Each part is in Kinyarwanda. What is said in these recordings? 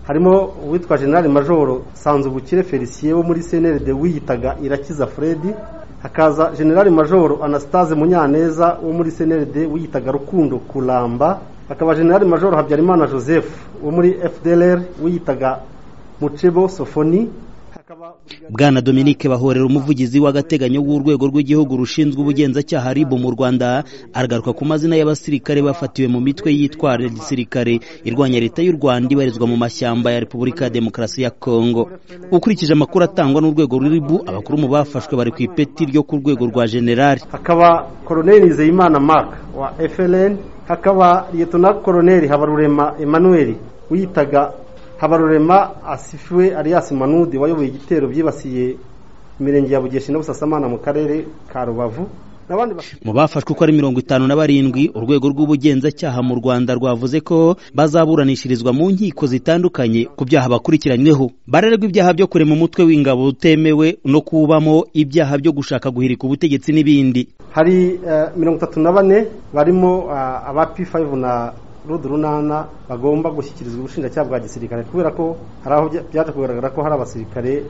harimo uwitwa generale majoro sanzubukire felicien wo muri senede wiyitaga irakiza fredi hakaza generale majoro anastase munyaneza wo muri senede wiyitaga rukundo kuramba hakaba generale majoro habyarimana joseph wo muri fdr wiyitaga mucebo sofoni bwana dominique bahorera umuvugizi w'agateganyo w'urwego rw'igihugu rushinzwe ubugenzacyaha rib mu rwanda aragaruka ku mazina y'abasirikare bafatiwe mu mitwe y'itwara gisirikare irwanya leta y'u rwanda ibarizwa mu mashyamba ya repubulika ya demokarasi ya kongo ukurikije amakuru atangwa n'urwego ruribu abakuru mu bafashwe bari ku ipeti ryo ku rwego rwa generali hakaba koroneli nizeyimana mark wa frn hakaba liyetona koroneli habarurema emmanuel wiyitaga habarurema asifwe alias manudi wayoboye igitero byibasiye imirenge ya bugesha na busasamana mu karere ka rubavu mu bafashwe uko ari mirongo itanu na barindwi urwego rw'ubugenzacyaha mu rwanda rwavuze ko bazaburanishirizwa mu nkiko zitandukanye ku byaha bakurikiranyweho barererwa ibyaha byo kurema umutwe w'ingabo utemewe no kubamo ibyaha byo gushaka guhirika ubutegetsi n'ibindi hari mirongo itatu na bane barimo aba p na rudu runana bagomba gushyikirizwa ubushinjacyaha bwa gisirikare kubera ko hari aho byaje kugaragara ko hari abasirikare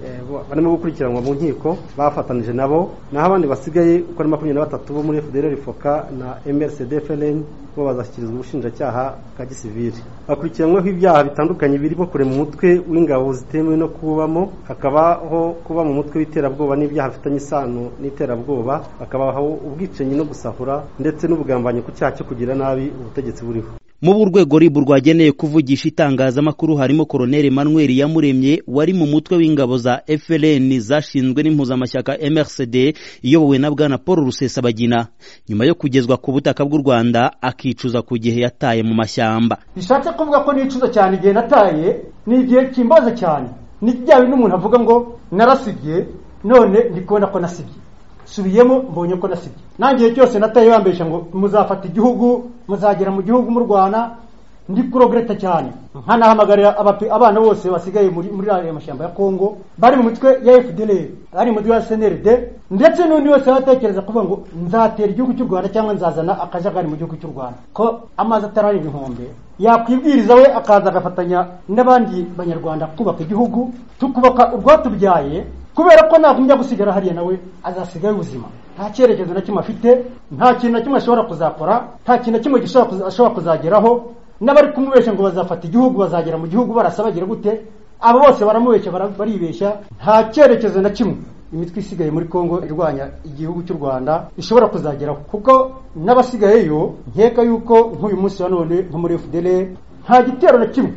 barimo gukurikiranwa mu nkiko bafatanije nabo naho abandi basigaye uko ari makumyabiri na batatu bo muri fdr foka na mrcd frn bo bazashyikirizwa ubushinjacyaha bwa gisivili bakurikiranyweho ibyaha bitandukanye birimo kurema umutwe w'ingabo zitemewe no kubamo hakabaho kuba mu mutwe w'iterabwoba n'ibyaha bifitanye isano n'iterabwoba hakabaho ubwicanyi no gusahura ndetse n'ubugambanyi ku cyaha cyo kugira nabi ubutegetsi buriho mu urwego ribu rwageneye kuvugisha itangazamakuru harimo koroneli manuel yamuremye wari mu mutwe w'ingabo za frn zashinzwe n'impuzamashyaka mrcd iyobowe na bwana paul rusesabagina nyuma yo kugezwa ku butaka bw'u rwanda akicuza ku gihe yataye mu mashyamba bishatse kuvuga ko nicuza cyane igihe nataye ni igihe kimbaza cyane ni byaba n'umuntu avuga ngo narasibye none ndi kubona ko nasibye subiyemo mbonye ko nasibye nangiye cyose nataye bambesha ngo muzafata igihugu muzagera mu gihugu mu Rwanda ndi kurogreta cyane nkanahamagarira abana bose basigaye muri muri aya mashyamba ya Kongo bari mu mitwe ya FDLR bari mu mitwe ya SNLD ndetse n'undi wese atekereza kuvuga ngo nzatera igihugu cy'u Rwanda cyangwa nzazana akajagari mu gihugu cy'u Rwanda ko amazi atarari ibihumbi yakwibwiriza we akaza agafatanya n'abandi banyarwanda kubaka igihugu tukubaka urwatubyaye kubera ko nagumya gusigara hariya nawe azasigaye ubuzima nta cyerekezo na kimwe afite nta kintu na kimwe ashobora kuzakora nta kintu na kimwe ashobora kuzageraho n'abari kumubeshya ngo bazafata igihugu bazagera mu gihugu barasa bagira gute abo bose baramubeshya baribeshya nta cyerekezo na kimwe imitwe isigaye muri kongo irwanya igihugu cy'u rwanda ishobora kuzageraho kuko n'abasigayeyo nkeka yuko nk'uyu munsi wa none nko muri fdr nta gitero na kimwe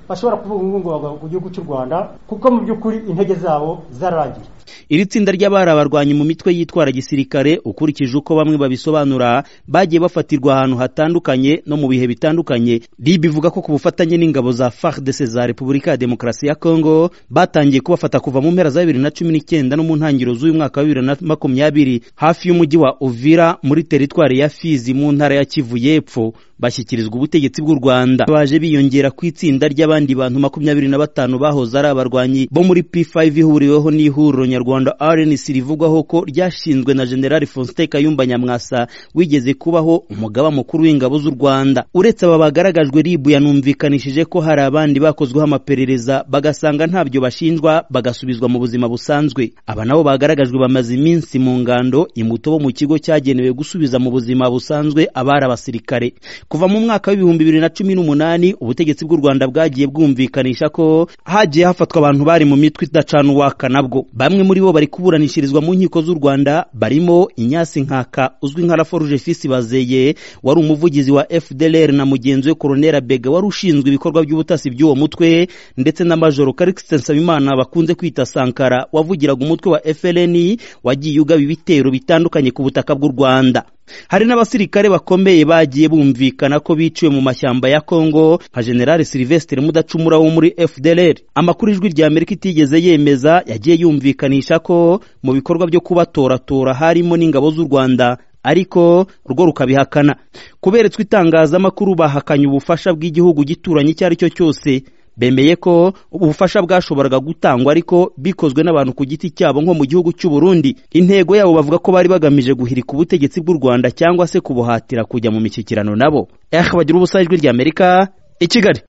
bashobora kuvuga ngo bagwa ku gihugu cy'u rwanda kuko mu by'ukuri intege zabo zararangiye iri tsinda ry'abari abarwanyi mu mitwe yitwara gisirikare ukurikije uko bamwe babisobanura bagiye bafatirwa ahantu hatandukanye no mu bihe bitandukanye rib ivuga ko ku bufatanye n'ingabo za fardc za repubulika ya demokarasi ya kongo batangiye kubafata kuva mu mpera za bibiri na cumi n'icyenda no mu ntangiriro z'uyu mwaka wa bibiri na makumyabiri hafi y'umujyi wa uvira muri teritwari ya fizi mu ntara ya kivu y'epfo bashyikirizwa ubutegetsi bw'u rwanda baje biyongera ku itsinda ry'abandi bantu makumyabiri na batanu bahoze ari abarwanyi bo muri p5 ihuriweho n'ihuriro nyarwanda rnc rivugwaho ko ryashinzwe na generali faustin kayumba nyamwasa wigeze kubaho umugaba mukuru w'ingabo z'u rwanda uretse aba bagaragajwe rib yanumvikanishije ko hari abandi bakozweho amaperereza bagasanga ntabyo bashinjwa bagasubizwa mu buzima busanzwe aba nabo bagaragajwe bamaze iminsi mu ngando imuto bo mu kigo cyagenewe gusubiza mu buzima busanzwe abari abasirikare kuva mu mwaka w'ibihumbi bibiri na cumi n'umunani ubutegetsi bw'u rwanda bwagiye bwumvikanisha ko hagiye hafatwa abantu bari mu mitwe idacana uwaka nabwo bamwe muri bo bari kuburanishirizwa mu nkiko z'u rwanda barimo inyasi nkaka uzwi nka raforuje fisi bazeye wari umuvugizi wa fdlr na mugenzi we koronera bega wari ushinzwe ibikorwa by'ubutasi by'uwo mutwe ndetse na majoro karikisite nsabimana bakunze kwita sankara wavugiraga umutwe wa fln wagiye ugaba ibitero bitandukanye ku butaka bw'u rwanda hari n'abasirikare bakomeye bagiye bumvikana ko biciwe mu mashyamba ya Kongo nka General Sylvestre Mudacumura wo muri FDLR amakuru ijwi rya Amerika itigeze yemeza yagiye yumvikanisha ko mu bikorwa byo kubatoratora harimo n'ingabo z'u Rwanda ariko urwo rukabihakana kuberetswe itangazamakuru bahakanye ubufasha bw'igihugu gituranye icyo ari cyo cyose bemeye ko ubufasha bwashoboraga gutangwa ariko bikozwe n'abantu ku giti cyabo nko mu gihugu cy'u Burundi intego yabo bavuga ko bari bagamije guhirika ubutegetsi bw'u Rwanda cyangwa se kubuhatira kujya mu mishyikirano nabo eh bagira ubusa ijwi ry'Amerika i Kigali